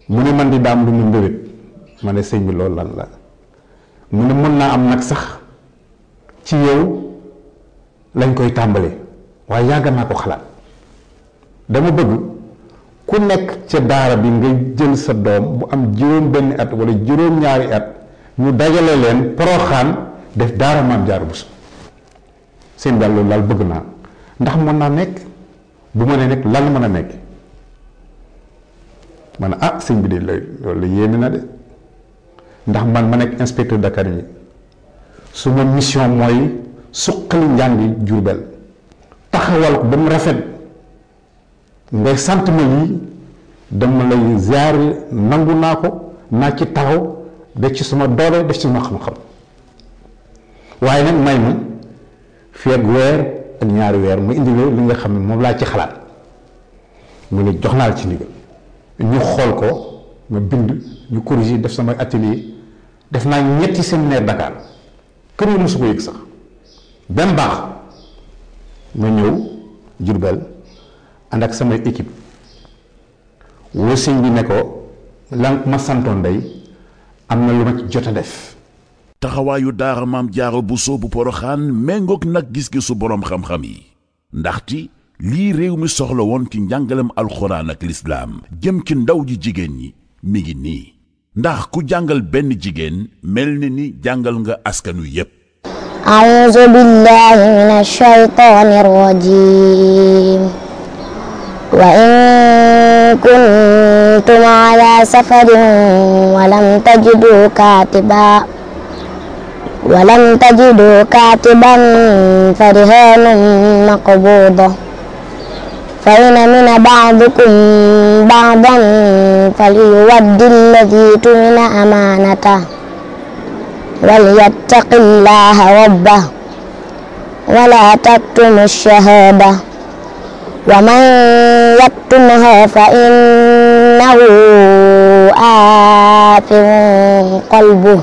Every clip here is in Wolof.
mu ne man di daam lu mu mbébét ma ne sëñ bi loolu lan la mu ne mën naa am nag sax ci yow lañ koy tàmbalee waaye yàgg naa ko xalaat dama bëgg ku nekk ca daara bi nga jël sa doom bu am juróom benn at wala juróom ñaari at ñu dajale leen poroxaan def daara maam Jaara Buso seen daal loolu daal bëgg naa ndax mën naa nekk bu ma nee nekk lan la mën a nekk ma ne ah sëñ bi de loolu la yéeme na de ndax man ma nekk inspecteur Dakar yi su ma mission mooy suqali njàngi Jurbel taxawal ko ba mu rafet ngay sant ma lii dama lay ziar nangu naa ko naa ci taxaw def ci sama doole def ci sama xam-xam waaye nag may ma fii ak weer ak ñaari weer mu indi li nga xam ne moom laa ci xalaat mu ne jox naa la ci ndigal ñu xool ko ma bind ñu corriger def sama atelier def naa ñetti séminaire Dakar kër yi mosu ko yëg sax benn baax ma ñëw Jurbel ànd ak samay équipe woo sëñ bi ne ko lan ma santoon day am na lu ma ci jot a def taxawaayu daara maam jaaro Buso bu poroxaan méngoog nag gis-gisu boroom xam-xam yi ndaxti lii réew mi soxla woon ci njàngalem alxuraan ak lislaam jëm ci ndaw ji jigéen ñi mi ngi nii ndax ku jàngal benn jigéen mel ni ni jàngal nga askanu yépp أعوذ بالله من الشيطان الرجيم وإن كنتم على سفر ولم تجدوا كاتبا ولم تجدوا كاتبا فرهان مقبوضة فإن من بعضكم بعضا فليود الذي تمن أمانته وليتق الله ربه ولا تكتم الشهادة ومن يكتمها فإنه آثم قلبه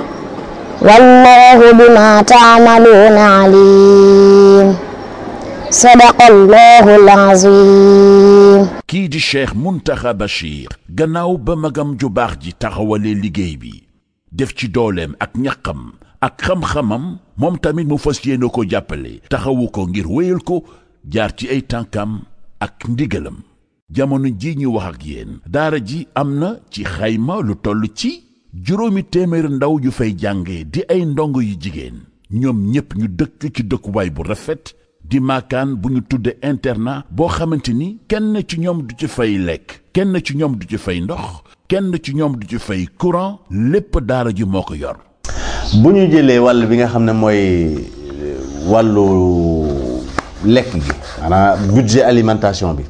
والله بما تعملون عليم صدق الله العظيم kii di cheikh muntaxa bachir gannaaw ba magam ju baax ji taxawalee liggéey bi def ci dooleem ak ñaqam ak xam-xamam moom tamit mu fas yéene ko jàppale taxawu ko ngir wéyal ko jaar ci ay tànkam ak ndigalam jamono ji ñu wax ak yéen daara ji am na ci xayma lu toll ci juróomi téeméer ndaw yu fay jànge di ay ndongo yu jigéen ñoom ñépp ñu dëkk ci dëkkuwaay bu rafet di maakaan bu ñu tudde internat boo xamante ni kenn ci ñoom du ci fay lekk kenn ci ñoom du ci fay ndox kenn ci ñoom du ci fay courant lépp daara ji moo ko yor bu ñu jëlee wàll bi nga xam ne mooy wàllu lekk gi maanaam budget alimentation bi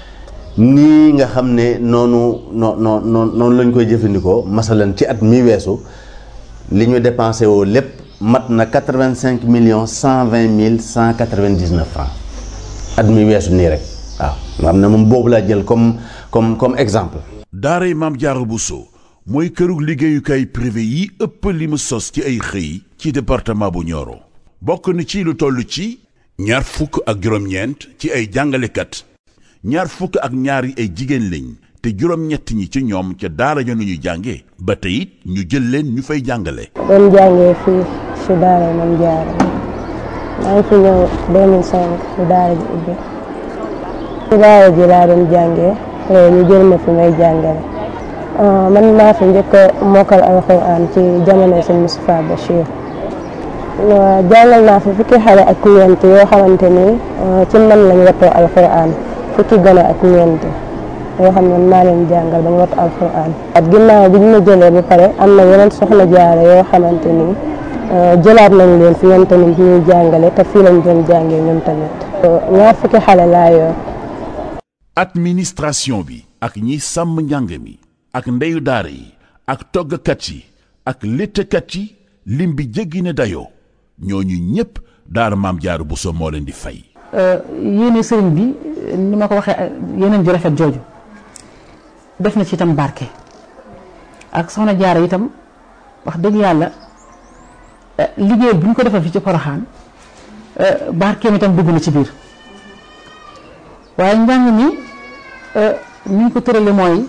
nii nga xam ne noonu noo noo noonu lañ koy jëfandikoo masalan ci at mi weesu li ñu dépensé woo lépp mat na quatre-vingt-cinq millions cent vingt mille cent quatre-vingt-dix-neuf francs at mi weesu nii rek waaw nga xam ne moom boobu laa jël comme comme comme exemple daaray maam jaara Buso mooy kërug liggéeyukaay privé yi ëpp li mu sos ci ay xëy ci département bu Nioro bokk na ci lu toll ci ñaar fukk ak juróom-ñeent ci ay jàngalekat ñaar fukk ak ñaar yi ay jigéen lañ te juróom-ñett ñi ci ñoom ca daara ja nu ñu jànge ba tey it ñu jël leen ñu fay jàngale doon jàngee fii si daara Maam Jaara maa ngi fi ñëw 2005 si daara ji ubbi si daara ji laa doon jàngee léegi ñu jël ma fi may jàngale man maa fi njëkk a mokkal alxuraan ci jamono sëñ Moustapha Bachir jàngal naa fi fukki xale ak ñeent yoo xamante ni ci man lañ wattoo alxuraan fukki gone ak ñeent yoo xam ne maa leen jàngal ba ñu wattu alxuraan at ginnaaw bi ñu ma jëlee ba pare am na yeneen soxna jaare yoo xamante ni jëlaat nañ leen fi ñoom tamit ñuy jàngale te fii lañ doon jàngee ñoom tamit ñaar fukki xale laa yor administration bi ak ñi sàmm njàng mi ak ndeyu daara yi ak toggkat yi ak léttkat yi lim bi jéggi ne dayoo ñooñu ñépp daara maam jaaru Buso moo leen di fay yéene sëriñ bi ni ma ko waxee yeneen ju rafet jooju def na ci itam barke ak soxna jaara itam wax dëgg yàlla liggéey bu ñu ko defal fi ci poroxaan barkeem itam dugg na ci biir waaye njàng mi ni ñu ko tërale mooy